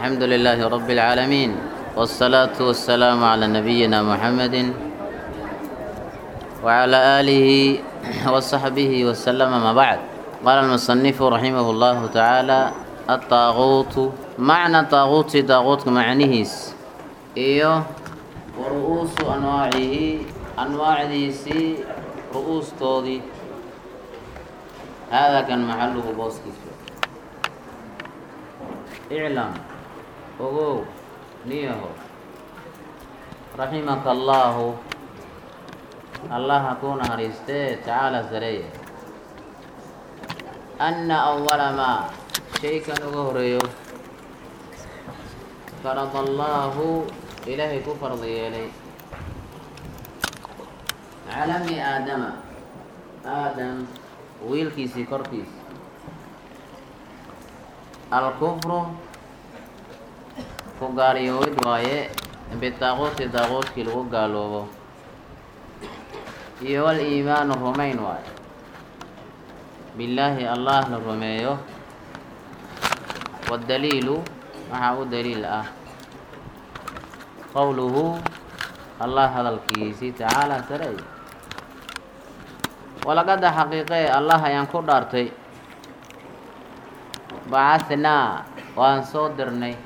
الحمد لله رب العالمين والصلاة والسلام على نبينا محمد وعلى آله وصحبه وسلم ما بعد قال المصنف رحمه الله تعالى الطاغوت معنى طاغوت طاغوت معنيهس إيوه ورؤوس أنواعه أنواع ديسي رؤوس تودي هذا كان محله بوسكيس اعلم ogow niyaho raximaka allaahu allaha kuu naxariistee tacaala sareeye anna awala maa shaykan uga horeeyo farada allaahu ilaahay ku fardi yeelay cala bni aadama aadam wiilkiisii korkiisa alkufru ku gaariyoowid waaye bitaaquuti daaquudkii lagu gaaloobo iyo wal iimaanu rumayn waaye billaahi allah la rumeeyo waddaliilu waxaa u daliil ah qowluhu allah hadalkiisii tacaala sareey walaqada xaqiiqee allah ayaan ku dhaartay bacahnaa waan soo dirnay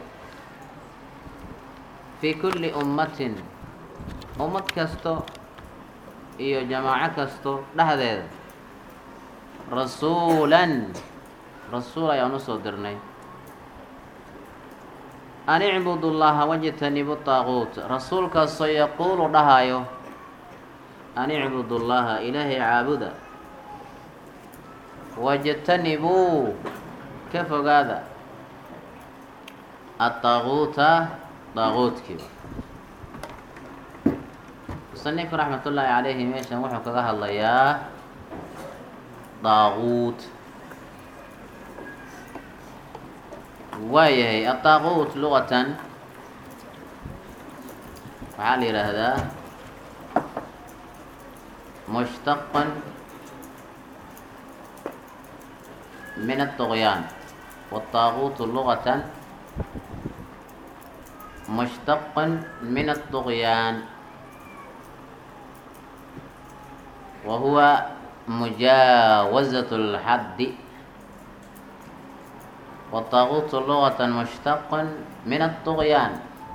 fii kulli ummatin ummad kasto iyo jamaaco kasto dhexdeeda rasuulan rasuul ayaan u soo dirnay an icbudu llaha wajtanibu taaquut rasuulkaasoo yaquulu dhahayo an icbudu llaha ilaahay caabuda wajtanibuu ka fogaada ataaquuta daaquudkiiba musanifku raxmat ullaahi calayhi meeshan wuxuu kaga hadlayaa daaquut waayahay adaaquut luqatan waxaa la yidhaahdaa mushtaqan min aلطuqyaan wالطaaquutu luqatan مشتقا من الطغيان وهو مجاوزة الحد والطاغوت لغة مشتقا من الطغيان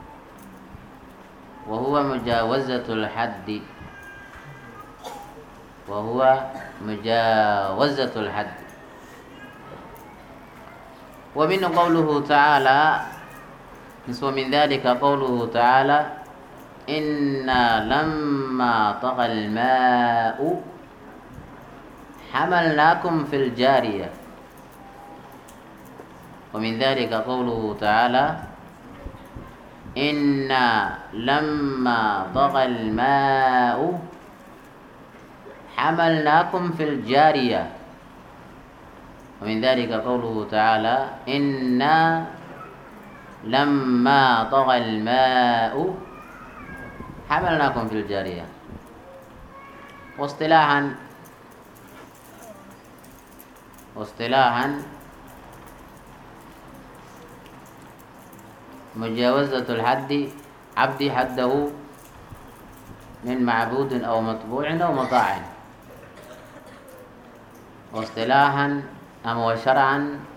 وهو مجاوزة الحد وهو مجاوزة الحد ومن قوله تعالى ومن ذلك قوله تعالى إنا لما طغى الماء حملناكم في الجارية ومن ذلك قوله تعالى إنا لما طغى الماء حملناكم في الجارية ومن ذلك قوله تعالى إنا لما طغى الماء حملناكم في الجارية واصطلاحا واصطلاحا مجاوزة الحد عبد حده من معبود أو مطبوع أو مطاع واصطلاحا أم وشرعا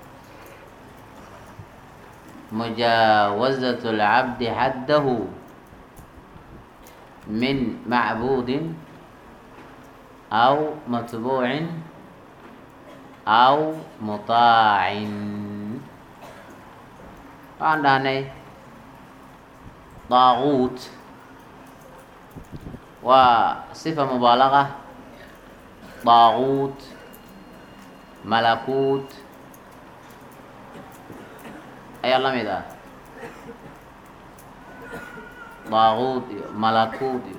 مجاوزة العبد حده من معبود أو متبوع أو مطاع عندنا طاغوت وصفة مبالغة طاغوت ملكوت ayaa la mid ah daaquud iyo malakuud iyo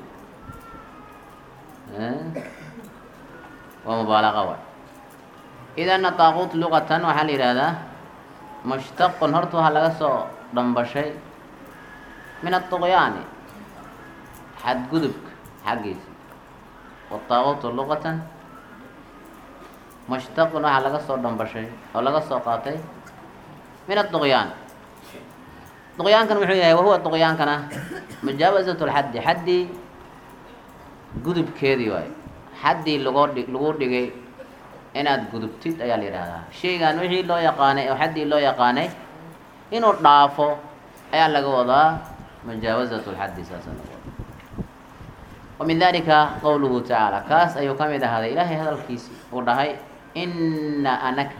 waa mubaalaqa waay idana daaquut luqatan waxaa la yidhaahdaa mushtaqun horta waxaa laga soo dhambashay min aطuqyaani xadgudubka xaggiisa wataaquutu luqatan mushtaqun waxaa laga soo dhambashay oo laga soo qaatay min aطuqyaan duqyaankan muxuu yahay wahuwa duqyaankana mujaawasat lxaddi xaddii gudubkeedii waayo xaddii lagoo dhi lagu dhigay inaad gudubtid ayaa la yidhaahdaa shaygan wixii loo yaqaanay oo xaddii loo yaqaanay inuu dhaafo ayaa laga wadaa mujaawasat lxaddi saasa laga wadaa wa min dalika qowluhu tacaala kaas ayuu ka mid ahaaday ilaahay hadalkiisi uu dhahay inna anaka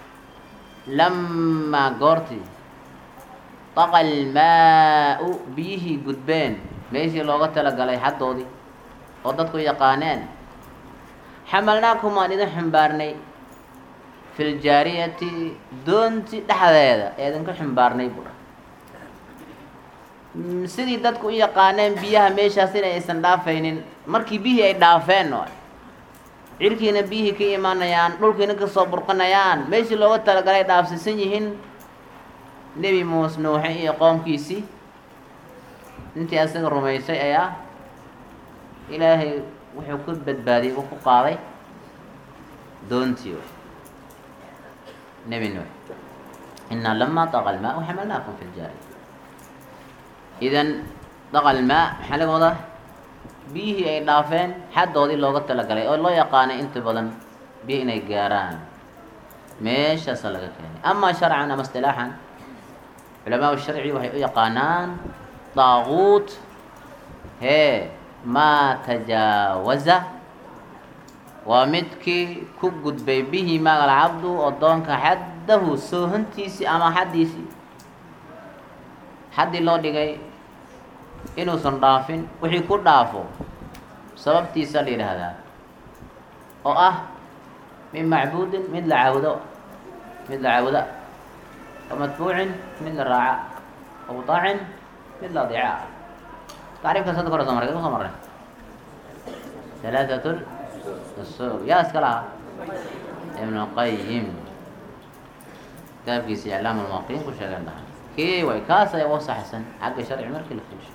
lamaa goortii taqa almaa-u biyihii gudbeen meeshii looga talagalay xaddoodii oo dadku yaqaaneen xamalnaakum waan idin xumbaarnay fi ljaariyati doonti dhexdeeda ee idinka xumbaarnay buu dhahay sidii dadku u yaqaaneen biyaha meeshaas in aysan dhaafaynin markii biyihii ay dhaafeen waay cirkiina biyihii ka imaanayaan dhulkiina kasoo burqanayaan meeshii looga talagalay dhaafsiisan yihiin nebi muuse nuuxe iyo qoomkiisii intii asaga rumaysay ayaa ilaahay wuxuu ku badbaadiyey uu ku qaaday doontii way nebi nuux inaa lamaa taqa almaa xamalnaakum fi ljaariya idan daqa almaa maxaa laga wadaa biyihii ay dhaafeen xaddoodii looga talagalay oo loo yaqaanay inta badan biyo inay gaaraan meeshaasa laga keenay amaa sharcan ama istilaaxan culamaa sharci waxay u yaqaanaan daaquut hee maa tajaawaza waa midkii ku gudbay bihi magal cabdu oddoonka xaddahu soohantiisii ama xaddiisii xaddii loo dhigay inuusan dhaafin wixii ku dhaafo sababtiisa la yidhaahdaa oo ah min macbuudin mid la caabudo mid la caabuda wa matbuucin mid la raaca wa muطaacin mid la adeeca tacriifkaas hadda kore soo marray soo marray halaaثat usul yaa iska lahaa ibn qayim kitaabkiisa iclaam lmuwaqiin ku sheegeen dhahay kii way kaas ayaa uga saxsan xagga sharci markii la fiirsho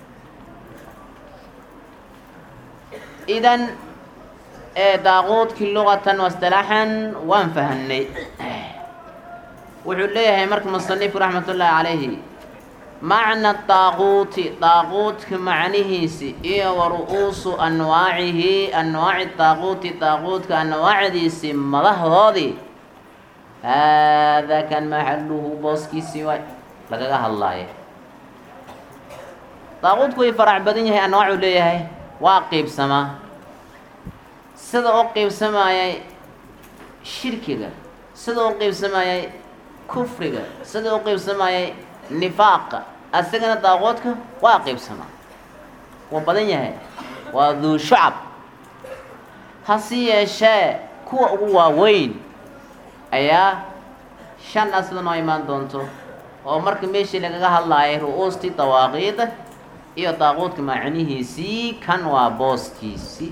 idan daaquudkii luqatan wastilaaxan waan fahanay wuxuu leeyahay marka musanifku raxmat ullaahi calayhi macna daaquuti daaquudka macnihiisi iyo wa ru'uusu anwaacihi anwaaci daaquuti daaquudka anwaacdiisi madaxdoodii haadaa kan maxaluhu booskiisii waay lagaga hadlaaye daaquudku way farac badan yahay anwaacuu leeyahay waa qiibsamaa sida u qiibsamayay shirkiga sida u qiibsamayay kufriga sida u qiibsamayay nifaaqa asagana daaquudka waa qiibsamaa wuu badan yahay waa duu shucab hase yeeshee kuwa ugu waaweyn ayaa shan a sida noo imaan doonto oo marka meeshii lagaga hadlaayay ru-uustii dawaaqiida iyo daaquudka macnihiisii kan waa booskiisii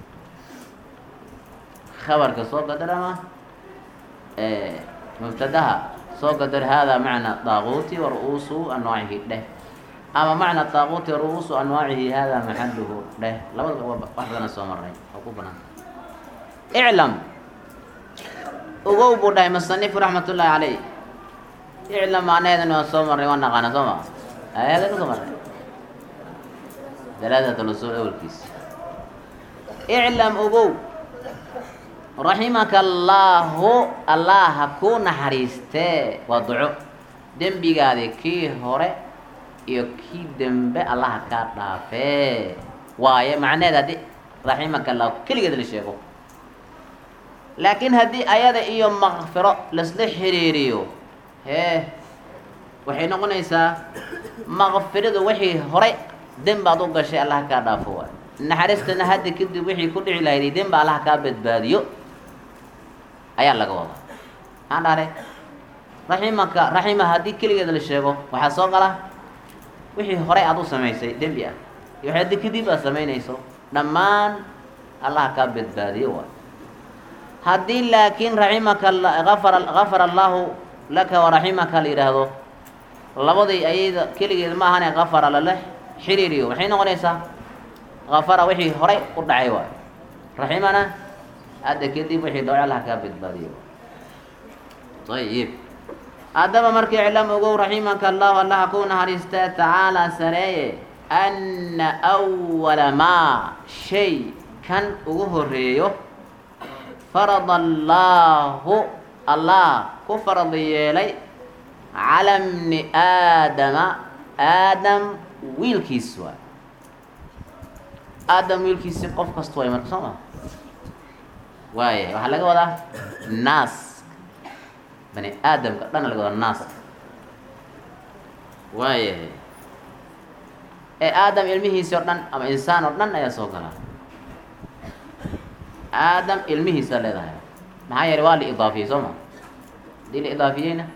khabarka soo qadar ama mubtadaha soo qadar haadaa macna daaquuti wa ru-uusu anwaacihi dheh ama macna daaquuti wa ru-uusu anwaacihi haadaa maxaluhu dheh labada wax badana soo maray oo ku banaan iclam ogow buu dhahay musanifu raxmat ullaahi caleyh iclam macnaheedana waa soo marray waa naqaana soo maa ayadana soo marray dalaadat lusul awalkiisa iclam ogow raximaka allaahu allah ha kuu naxariistee waa duco dembigaadi kii hore iyo kii dembe allaha kaa dhaafee waaye macneheed haddii raximaka allahu keligeed la sheego laakiin haddii ayada iyo makfiro lasla xiriiriyo hee waxay noqonaysaa makfiradu wixii hore dembaad u gashay allah kaa dhaafo waay naxariistana hadda kadib wixii ku dhici lahayday demba allah kaa badbaadiyo ayaa laga wadaa maxaan dhahay raximaka raxima haddii keligeed la sheego waxaa soo gala wixii horey aad u samaysay dembi ah iyo wax haddi kadib aad samaynayso dhammaan allah kaa badbaadiyo waay haddii laakiin raximaka afara gafara allaahu laka waraximaka la yidhaahdo labadii ayada keligeed ma ahane kafara lale xiriiriyo maxay noqonaysaa kafara wixii horay u dhacay waayo raximana hadda kadib wixii dhaco allah kaa badbaadiyo ayib haddaba markii iclam ogow raximaka allahu allaha ku naxariista tacaala sareeye anna awala maa shay kan ugu horeeyo farada allaahu allah ku farad yeelay cala bni aadama aadam wiilkiis waay aadam wiilkiisi qof kasta waay marka soo ma waaya waxaa laga wadaa naas bani aadamka dhan laga wadaa naas waayahay ee aadam ilmihiisi oo dhan ama insaan oo dhan ayaa soo galaa aadam ilmihiisa leedahay maxaa yeelay waa la idaafiyey soo ma hadii la idaafiyeyna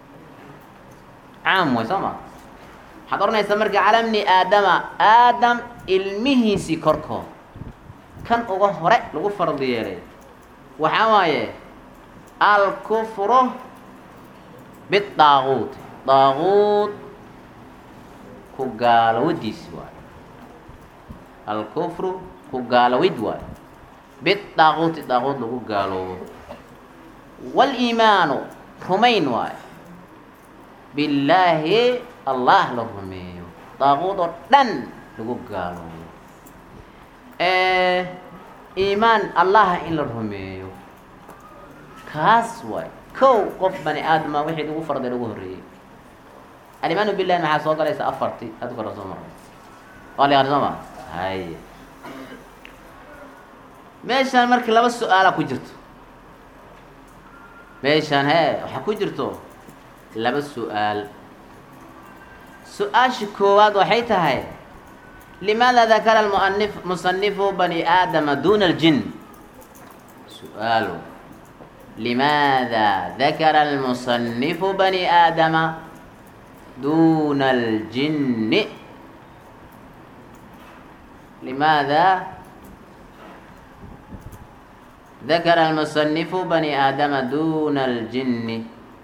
caam way soo ma waxaad odhanaysaa marka cala bni aadama aadam ilmihiisii korkood kan uga hore lagu farad yeelay waxaa waaye alkufru bidaaquut daaquut ku gaalowadiisi waayo alkufru ku gaalowid waayo bidaaquuti daaquut lagu gaaloobo waliimaanu rumayn waayo billaahi allah la rumeeyo daaquud oo dhan lagu gaaloobo iimaan allaha in la rumeeyo kaas waay kow qof bani aadama wixii lagu farday lagu horreeyey alimaanu billahi maxaa soo galaysa afarti ad kora soo maray waa la yaqaan soo ma haye meeshaan marka laba su-aala ku jirto meeshaan hee waxaa ku jirto laba su-aal su-aasha koowaad waxay tahay limaada dakara almuanif musanifu bani aadama duna aljin su-aal limaada dakara almusanifu bani aadama duna aljinni limaada dakara almusanifu bani aadama duna aljinni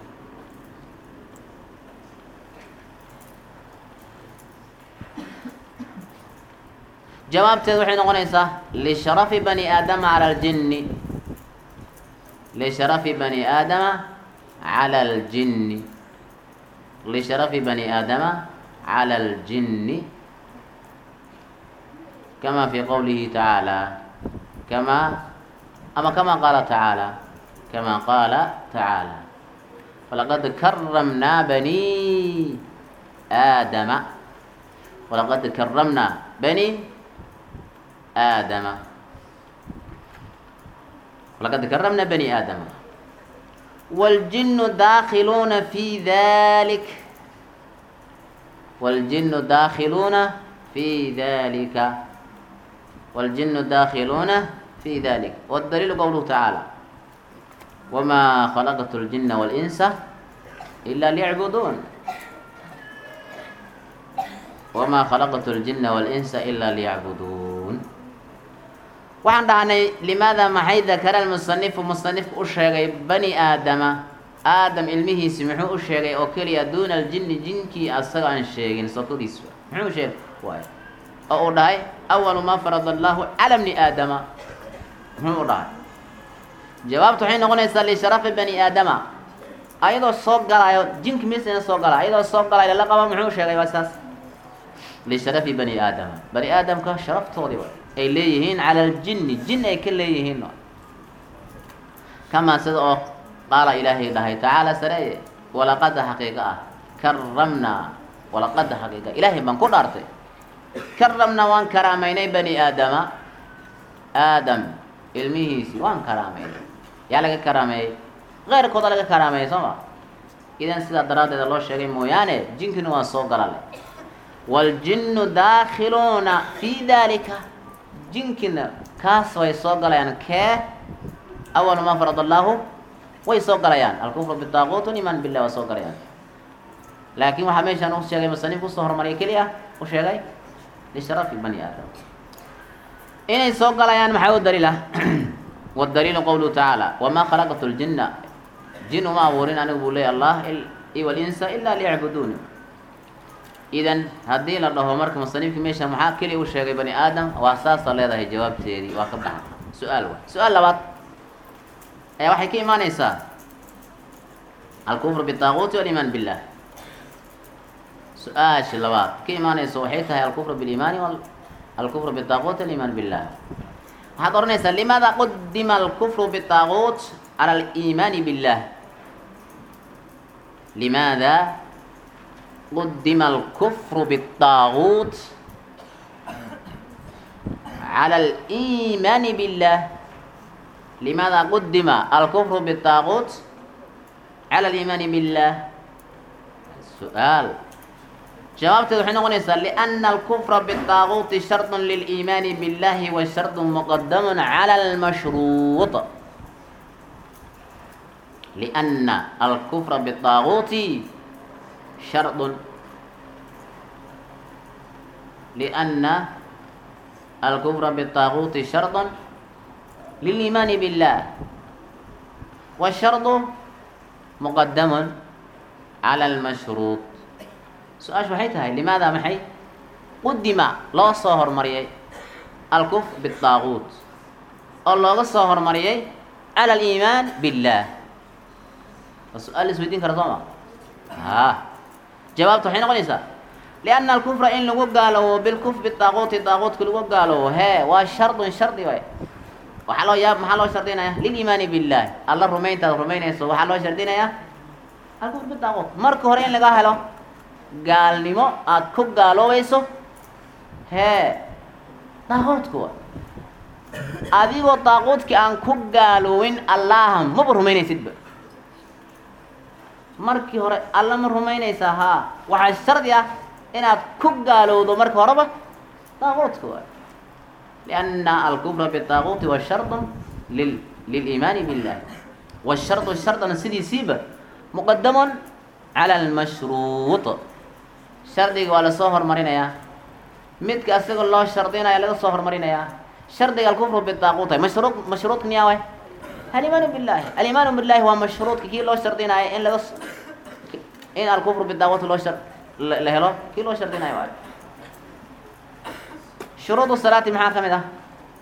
jawaabteed waxay noqonaysaa lisharafi bani aadama cala aljinni lisharafi bani aadama cala aljinni lisharafi bani aadama cala aljinni kama fi qowlihi tacaala kama ama kama qaala tacaala kama qaala tacaala falaqad karamnaa bani aadama walaqad karamnaa bani آدم ولقد كرمنا بني آدم والجن داخلون في ذلك والجن داخلون في ذلك والجن داخلون في ذلك والدليل قوله تعالى وما خلقت الجن والإنس إلا ليعبدون وما خلقت الجن والإنس إلا ليعبدون waxaan dhahnay limaada maxay dakara almusanifu musanifku u sheegay bani aadama aadam ilmihiisi muxuu u sheegay oo keliya duuna aljinni jinkii asaga aan sheegin sokodiis muxuu u sheegay waay oo uu dhahay awalu maa farada allahu cala bni aadama muxuu u dhahay jawaabtu waxay noqonaysaa lisharafi bani aadama ayadoo soo galaayo jinki misina soo galaa ayadoo soo galaayo lala qaba muxuu sheegay waa saas lisharafi bani aadama bani aadamka sharaftoodii waay ay leeyihiin cala aljinni jin ay ka leeyihiin kamaa sida oo qaala ilaahay dhahay tacaala sareeye walaqada xaqiiqa ah karamnaa walaqada xaqiiqa ilaahay baan ku dhaartay karamnaa waan karaamaynay bani aadama aadam ilmihiisii waan karaamaynay yaa laga karaameeyey keyrkooda laga karaameeyey soo ma idan sidaa daraaddeeda loo sheegay mooyaane jinkina waa soo galale waljinnu daakhiluuna fii dalika jinkina kaas way soo galayaan kee awalu maa farad allaahu way soo galayaan alkufru bitaaquut iman billah waa soo galayaan laakiin waxaa meeshaan u sheegay musanifku usoo hormariyay keli ah u sheegay lisharafi bani aadam inay soo galayaan maxaa u daliil ah wadaliilu qowluhu tacaala wamaa khalaqtu ljinna jin uma abuurin anigu buu leeyay allah walinsa ilaa liyacbuduuni idan haddii la dhaho marka musanifki meesha maxaa keliya u sheegay bani aadam waa saasa leedahay jawaabteedii waa ka baxan su-aal wa su-aal labaad ayaa waxay ka imaaneysaa alkufru bitaaquuti waliimaan billah su-aasha labaad ka imaanayso waxay tahay alkufru biliimaani alkufru bitaaquuti waliimaan billah waxaad odhanaysaa limaada qudima alkufru bitaaquut cala aliimaani billah limaada qudima alkufru bitaaquut cala aliimaani billah limaada qudima alkufru bitaaquut cala aliimaani billah su-aal jawaabteed waxay noqonaysaa liana alkufra bitaaquuti shardu liliimaani billahi wa shardu muqadamun cala almashruuط liana alkufra bitaaquuti shardun liana alkufra bitaaquuti shardun liliimaani billah washardu muqadamun cala almashruuط su-aashu waxay tahay limaada maxay qudima loo soo hormariyay alkuf bitaaquut oo looga soo hormariyay cala aliimaan billah waa su-aal la isweydiin kara soo ma a jawaabta waxay noqonaysaa lianna alkufra in lagu gaaloobo bilkuf bitaaquuti daaquutka lagu gaaloobo hee waa shardun shardi waay waxaa loo yaab maxaa loo shardinaya liliimaani billahi alla rumayntaad rumaynayso waxaa loo shardinayaa alkufr bitaaquut marka hore in laga helo gaalnimo aada ku gaaloobayso hee daaquudka wa adigoo daaquudkii aan ku gaaloowin allaha maba rumaynaysidba markii hore alla ma rumaynaysaa haa waxaa shardi ah inaad ku gaalowdo marka horeba daaquudka wa lianna alkufra bitaaquuti wa shardun lil liliimaani billah washardu shardan sidiisiiba muqadamun cala almashruuط shardiga waa lasoo hormarinayaa midka asagoo loo shardinaya laga soo hormarinayaa shardiga alkufru bitaaquutay mashruud mashruudka miyaa way alimaanu billahi alimaanu billahi waa mashruudka kii loo shardinaayo in laga in alkufru bitaaquut loo shar la helo kii loo shardinayo waay shuruudu salaati maxaa ka mid ah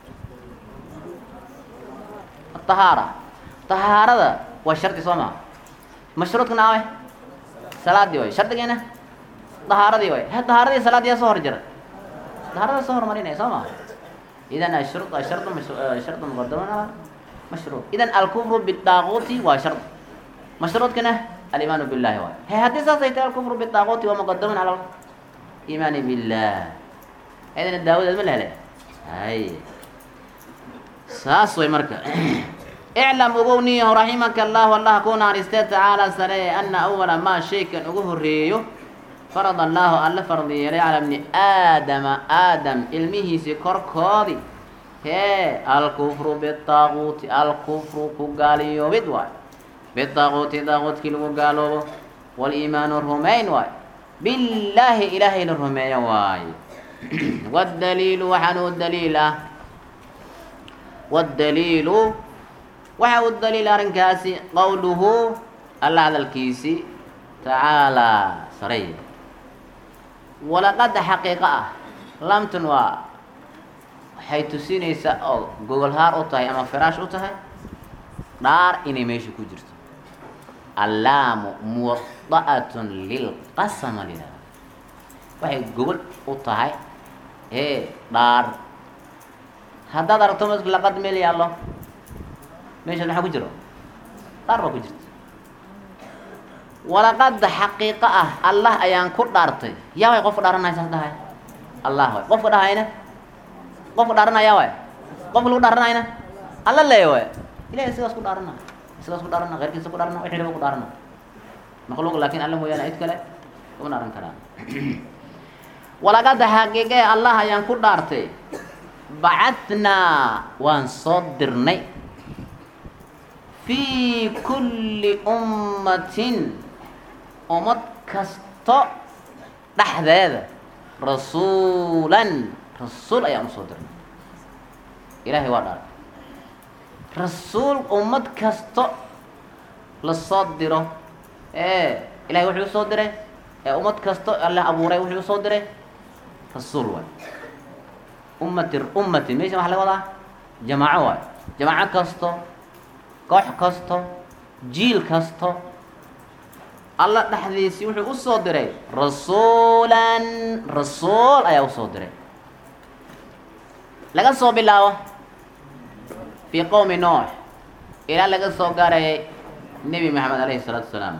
ahaara tahaarada waa shardi soo maa mashruudkana awe salaadii way shardigiina dahaaradii way he dahaaradii salaadii yaa soo hor jira dahaarada soo hormarinaya soo maa idan ashru ashardu shardu muqadaman mashruud idan alkufru bidaaquuti waa shard mashruudkana alimaanu billahi waay he haddii saas ay tahay alkufru bidaaquuti waa muqadaman cala iimaani billah idana daawadeed ma la helay hay saas way marka iclam ogowniyahu raximaka allahu allah ku naaristee tacaala sareeye ana awala maa shaykan ugu horreeyo farad allaahu alla fardi yeelay calaa bni aadama aadam ilmihiisii korkoodii hee alkufru bitaaquuti alkufru ku gaaliyoobid waay bitaaquuti daaquutkii lagu gaaloobo waliimaanu rumayn waay billaahi ilaahay la rumeeyo waaye waddaliilu waxaan u daliil ah waddaliilu waxa u daliil arrinkaasi qowluhu alla hadalkiisii tacaalaa saraya walaqada xaqiiqo ah lamtun waa waxay tusinaysaa oo gogolhaar u tahay ama firaash u tahay dhaar inay meesha ku jirto allaamu muwada'atun lilqasama lidhahda waxay gogol u tahay ee dhaar haddaad aragto m laqad meel yaallo meeshaas maxaa ku jiro dhaar baa ku jirta walaqada xaqiiqo ah allah ayaan ku dhaartay yaa way qofka dhaaranaya saas dhahay allah way qofka dhahayna qofka dhaaranaya waay qofka lagu dhaaranayna alla leeya waay ilahay sigaas ku dhaarana sigaas ku dhaarana keyrkiisa ku dhaarana wixii raba ku dhaarana makhluuq laakin alla mooyaane cid kale kuma dhaaran karaan walaqada xaqiiqe allah ayaan ku dhaartay bacadnaa waan soo dirnay fii kulli ummatin ummad kasto dhexdeeda rasuulan rasuul ayaan usoo dirnay ilaahay waa dhaartay rasuul ummad kasto lasoo diro ee ilahay wuxuu usoo diray ee ummad kasto alla abuuray wuxuu usoo diray rasuul waay ummati ummati meesha waxaa laga wadaa jamaaco waay jamaaco kasto koox kasto jiil kasto alla dhexdiisii wuxuu usoo diray rasuulan rasuul ayaa usoo diray laga soo bilaabo fii qowmi nuux ilaa laga soo gaarayay nebi maxamed alayhi salaatu wasalaam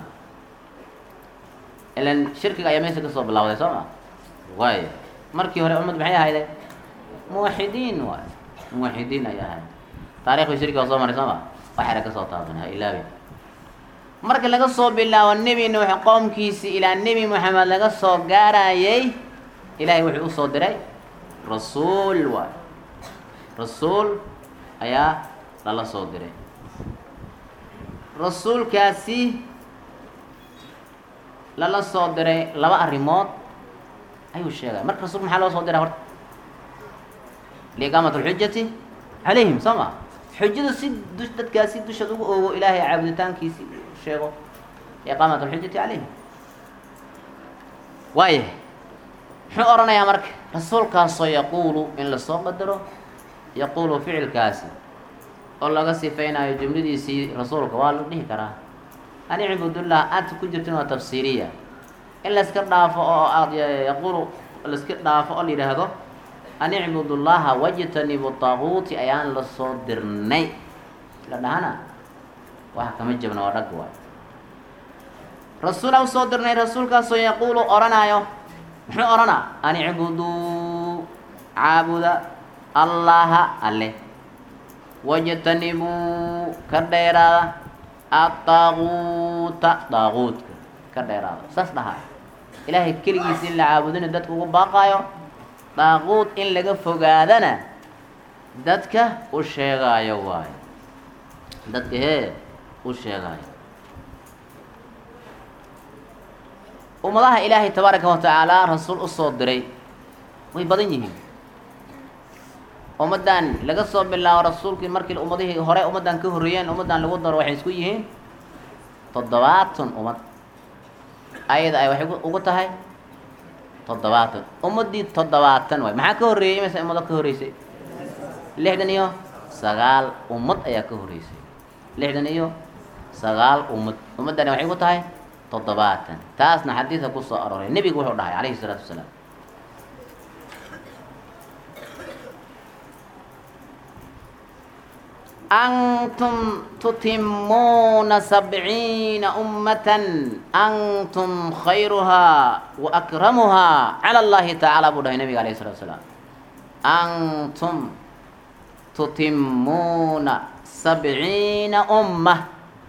ilan shirkiga ayaa meesha kasoo bilawday soo ma waay markii hore ummad maxay ahayde muwaxidiin waay muwaxidiin ay ahayd taarikhda shirkiga soo maray soo ma waxayna kasoo taabanaa ilaabi marka laga soo bilaabo nebi nuux qoomkiisii ilaa nebi moxamed laga soo gaarayay ilaahay wuxuu usoo diray rasuul waay rasuul ayaa lala soo diray rasuulkaasi lala soo diray laba arrimood ayuu sheegay marka rasulka maxaa loo soo diray horta liiqaamat alxujati calayhim soo ma xujada si du dadkaasi dushaad ugu oogo ilaahay caabuditaankiisi sheego iqaamat alxujati calayhim waaya muxuu odhanayaa marka rasuulkaasoo yaquulu in lasoo qadaro yaquulu ficilkaasi oo laga sifaynayo jumladiisii rasuulka waa la dhihi karaa ani cibudullah aad ku jirtin waa tafsiiriya in layska dhaafo oo aad yaquulu laiska dhaafo oo la yidhaahdo an icbudullaha wajtanibu taaguuti ayaan la soo dirnay la dhahana waxa kama jabna waa dhag waay rasuula usoo dirnay rasuulkaasoo yaquulu odhanaayo muxuu odhanaa an icbuduu caabuda allaha alle wajtanibuu ka dheeraada adaaguuta daaguudka ka dheeraada saas dhahaa ilaahay keligiisa in la caabudina dadka ugu baaqaayo daaquud in laga fogaadana dadka u sheegaayo waayo dadka hee u sheegaayo ummadaha ilaahay tabaaraka wa tacaala rasuul usoo diray way badan yihiin ummaddan laga soo bilaabo rasuulkii markii ummadihii hore ummaddan ka horreeyeen ummaddan lagu daro waxay isku yihiin toddobaatan ummad ayada ay waxay ugu tahay toddobaatan ummaddii toddobaatan waay maxaa ka horreeyey imise ummado ka horreysay lixdan iyo sagaal ummad ayaa ka horreysay lixdan iyo sagaal ummad ummaddani waxay ku tahay toddobaatan taasna xadiidka ku soo arooray nebigu wuxuu dhahay calayhi isalaatu wasalaam antum tutimuuna sabciina ummatan antum khayruhaa wa akramuhaa cala allahi tacaala buu dhahay nabiga alayh salatu salaam antum tutimuuna sabciina umma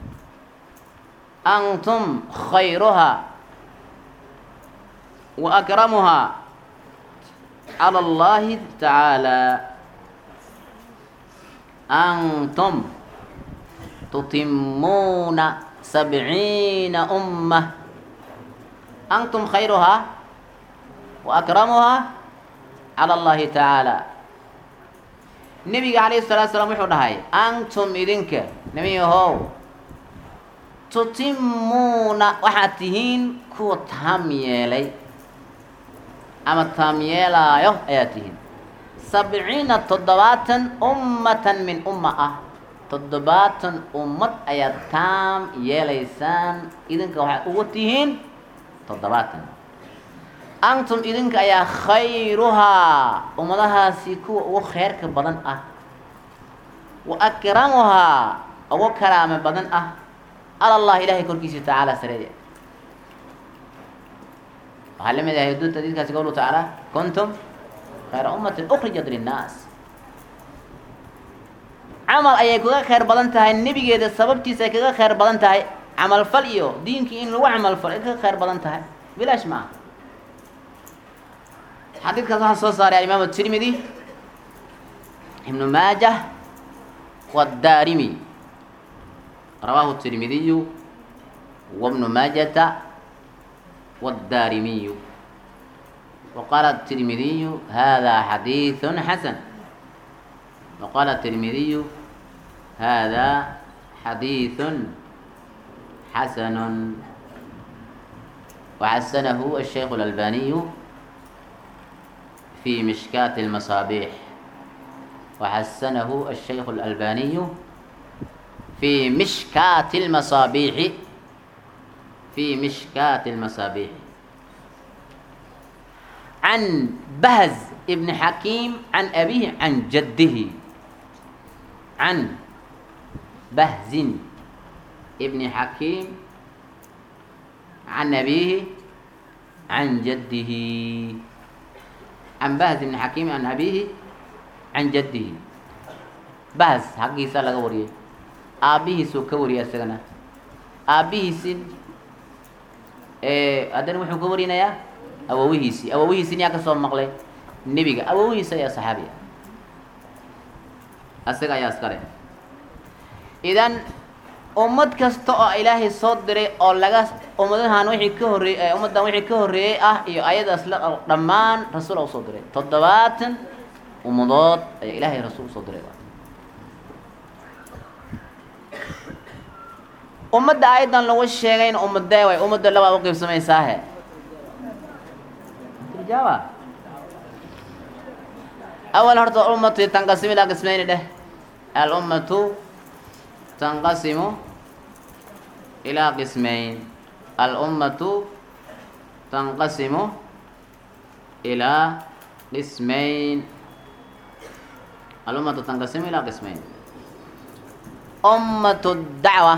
antum khayruhaa wa akramuhaa cala allahi tacaala أنتم تتمون سبعين أمة أنتم خيرها وأكرمها على الله تعالى النبي عليه الصلاة والسلام وحو دهاي أنتم إذنك نبي هو تتمون وحاتهين كو تاميلي أما تاميلا يو أياتهين sabciina toddobaatan ummatan min umma ah toddobaatan ummad ayaad taam yeelaysaan idinka waxaad ugu tihiin toddobaatan antum idinka ayaa khayruhaa ummadahaasi kuwa ugu kheyrka badan ah wa akramuhaa ugu karaame badan ah cala allah ilahay korkiisa tacaala sareeya waxaa la mid yahay duudta diidkaasi qowluhu tacaala kuntum khayra ummatin ukrijat linnaas camal ayay kaga khayr badan tahay nebigeeda sababtiisa ay kaga khayr badan tahay camalfal iyo diinkii in lagu camalfal ay kaga khayr badan tahay bilaash ma aha xadiidkaas waxaa soo saaray alimaam atirmidi ibnu maajah wadaarimi rawaahu tirmidiyu wabnu maajata wadaarimiyu وقال الترمذي هذا حديث حسن وقال الترمذي هذا حديث حسن وحسنه الشيخ الألباني في مشكاة المصابيح وحسنه الشيخ الألباني في مشكاة المصابيح في مشكاة المصابيح عن بهز ابن حكيم عن أبيه عن جده عن بهز ابن حكيم عن أبيه عن جده عن بهز بن حكيم عن أبيه عن جده بهز حقيسا لغا وريه أبيه سو كوريا سغنا أبيه سن ee haddana wuxuu ka warinayaa awowihiisii awowihiisina yaa ka soo maqlay nebiga awowihiisa ayaa saxaabiya asaga ayaa iskale idan ummad kasta oo ilaahay soo diray oo laga ummadahan wixii ka horreeyey ummaddan wixii ka horreeyey ah iyo ayadaas la dhammaan rasuul a usoo diray toddobaatan ummadood ayaa ilaahay rasuul usoo diray ummadda ayadan lagu sheegayna ummadee way ummadda labaa uqiibsamaysaahe ijaaba awal horta ummatu tanqasimu ilaa qismayni dheh alummatu tanqasimu ilaa qismayn alummatu tanqasimu ilaa qismayn alummatu tanqasimu ilaa qismayn ummatu dacwa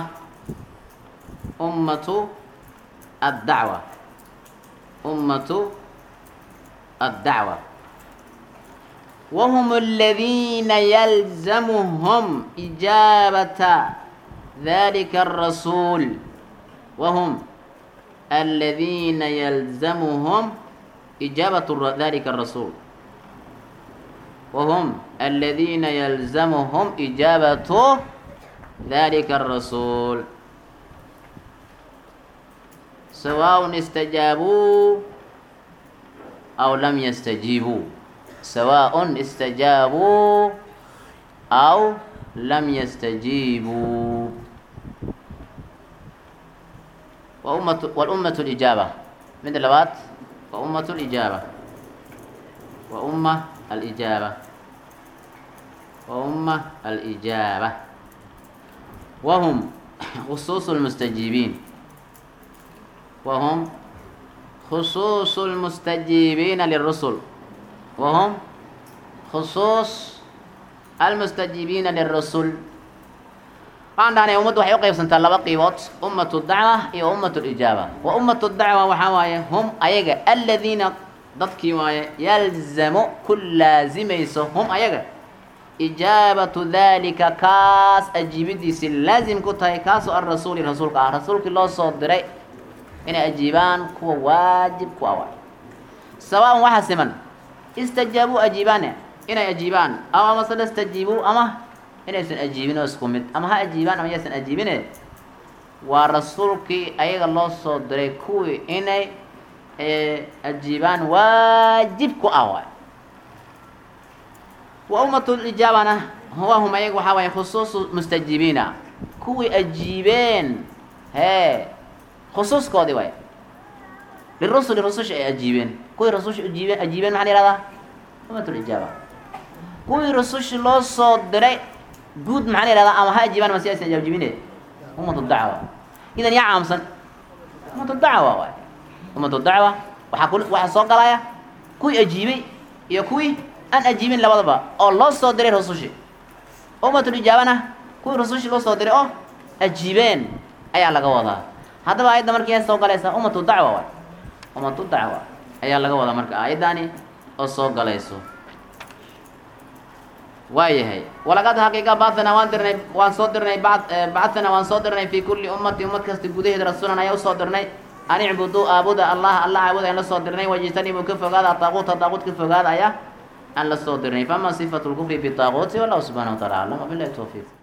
أمة الدعوة أمة الدعوة وهم الذين يلزمهم إجابة ذلك الرسول وهم الذين يلزمهم إجابة ذلك الرسول وهم الذين يلزمهم إجابة ذلك الرسول سواء استجابوا أو لم يستجيبوا سواء استجابوا أو لم يستجيبوا وأمة والأمة الإجابة من اللوات وأمة الإجابة وأمة الإجابة وأمة الإجابة وهم خصوص المستجيبين وهم خصوص المستجيبين للرسل وهم خصوص المستجيبين للرسل عندنا أمة waxay u qaybsantaa laba qiibood ummatu dacwa iyo ummatu lijaaba wa ummatu dacwa waxaa waaye hum ayaga aladiina dadkii waaye yalzamu ku laazimayso hum ayaga ijaabatu dalika kaas ajiibidiisi laazim ku tahay kaasoo alrasuuli rasuulka ah rasuulkii loo soo diray inay ajiibaan kuwa waajib ku ah waay sawaan waxaa siman istajaabuu ajiibaane inay ajiibaan aw amase lastajiibuu ama inaysan ajiibin oo isku mid ama ha ajiibaan ama yaysan ajiibine waa rasuulkii ayaga loo soo diray kuwii inay ajiibaan waajib ku ah waay wa ummatulijaabana wahum ayaga waxaa waaye khusuusu mustajiibiina kuwii ajiibeen hee khusuuskoodii waay lirusuli rususha ay ajiibeen kuwii rususha ajiibeen ajiibeen maxaa la yihahdaa ummatulijaaba kuwii rusushi loo soo diray guud maxaa la yihahdaa ama ha ajiibaan ama si aysan ajaabjibine ummatu dacwa idan yaa caamsan ummatu dacwa waay ummatu dacwa waxaa ku waxaa soo galaya kuwii ajiibay iyo kuwii aan ajiibin labadaba oo loo soo diray rusushi ummatulijaabana kuwii rusushi loo soo diray oo ajiibeen ayaa laga wadaa haddaba ayadda markii ay soo galaysa ummatu dacwa waay ummatu dacwa ayaa laga wadaa marka aayaddaani oo soo galayso waayahay walaqad xaqiiqa bacana waan dirnay waan soo dirnay bacana waan soo dirnay fi kulli ummati ummad kasta gudaheeda rasuulan ayaa usoo dirnay an icbuduu aabuda allah alla caabuda aan la soo dirnay wajtanibuu ka fogaada taaquuta taaquut ka fogaada ayaa aan la soo dirnay fama sifatu lkufri bitaaquuti wallahu subxana wa taala aclam wabilahi towfiiq